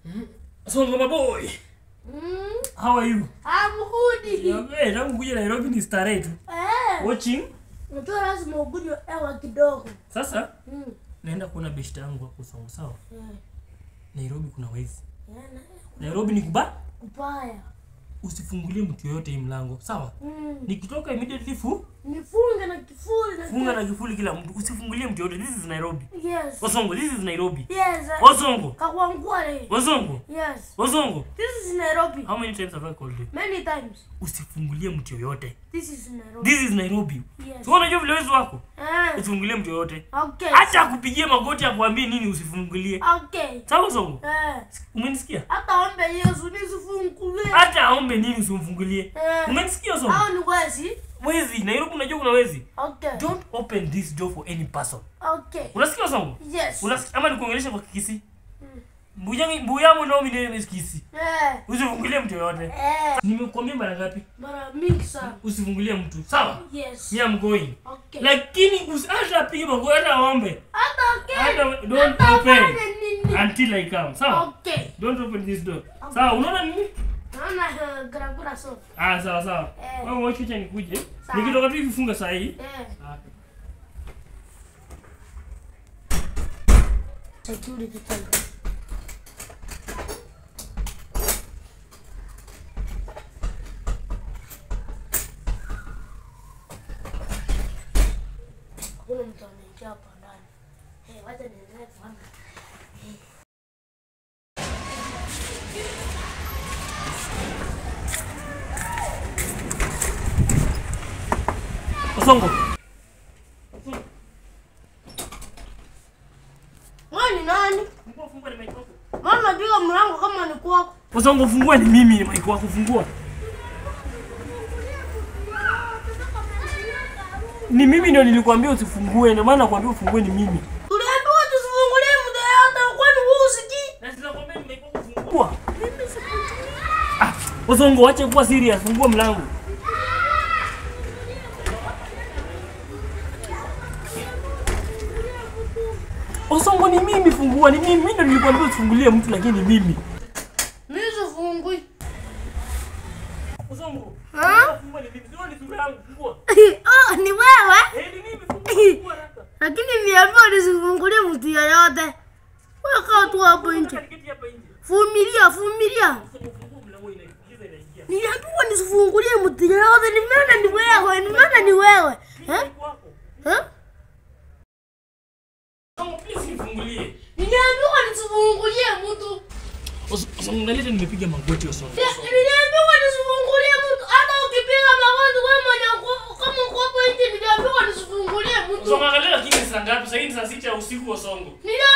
Songo my boy. Mm, How are you? I'm good. Eh, tangu kuja Nairobi ni starehe tu. Eh, Watching. unajua lazima ugunywe hewa kidogo. Sasa Mm. naenda kuona beshte yangu hapo Songo sawa? Eh, Nairobi kuna wezi. eh, na- Nairobi ni kuba. kubaya. Usifungulie mtu yoyote hii mlango, sawa? Mm. Nikitoka immediately fu Nifunge na kifuli na funga na kifuli kila mtu. Usifungulie mtu yoyote. This is Nairobi. Yes. Wasongo, this is Nairobi. Yes. eh, Wasongo. Kakwangwale. Wasongo. Yes. Wasongo. This is Nairobi. How many times have I called you? Many times. Usifungulie mtu yoyote. This is Nairobi. This is Nairobi. Yes. So unajua vile wezi wako? Eh, Usifungulie mtu yoyote. okay. Hata akupigie magoti akwambie nini usifungulie. Okay. Sawa Songo? Eh, Umenisikia? hata ombe Yesu nisifungulie. Hata aombe nini usimfungulie. Eh, Umenisikia Songo? hao ni wezi. Wezi, Nairobi unajua kuna wezi. Okay. Don't open this door for any person. Okay. Unasikia Songo? Yes. Unasikia ama nikuongelesha kwa Kikisi? Mbuyangi mbuyamu nao mimi ni Kikisi. Eh, Usifungulie mtu yoyote. eh, Nimekuambia mara ngapi? mara mingi sana. Usifungulie mtu. Sawa? Yes. Me I'm going. Okay. Lakini usi- hata apige magoti hata aombe. Hata okay. Hata don't Hata open ufanye nini? until I come. Sawa? Okay. Don't open this door. Sawa, unaona nini? Naona eh, garagura so. Ah, sawa sawa. Eh. Wewe wacha acha nikuje. Sawa. Nikitoka tu hivi saa hii. Eh, Ah. security time. Hakuna mtu anaingia hapa ndani. Eh, wacha niendelee kuona. Osongo. Wewe ni nani? Fungua fungua ni mic wako. Mama piga mlango kama ni kwako. Osongo fungua ni mimi ni mic wako fungua. Ni mimi ndio nilikwambia usifungue, ndio maana nakwambia ufungue ni mimi. Tuliambiwa tusifungulie mtu yeyote, kwani wewe usikii? Na sinakwambia ni mic wako fungua. Ah, Osongo acha kuwa serious, fungua mlango. Osongo ni mimi fungua, ni mimi. Mimi ndio nilikwambia usifungulie mtu lakini ni mimi. Mimi sifungui. Osongo. Ha? Fungua ni mimi. Sio ni sura yangu, fungua. Oh, ni wewe? Eh, ni mimi fungua. Fungua haraka. Lakini nimeambiwa nisifungulie mtu yeyote. Wewe kaa tu hapo nje. Niketi hapa nje. Vumilia, vumilia. Osongo fungua mlango inaingiza inaingia. Niliambiwa nisifungulie mtu yeyote. Nimeona ni wewe, nimeona ni wewe. Eh? Mic wako. Eh? Osongo please nifungulie. Niliambiwa nisifungulie mtu. Osongo naleta nimepiga magoti Osongo. Niliambiwa nisifungulie mtu. Hata ukipiga magoti wewe mwenye uko- kama uko hapo nje niliambiwa nisifungulie mtu. Osongo angalia lakini ni saa ngapi? Sasa hivi ni saa sita ya usiku Osongo. Niliambiwa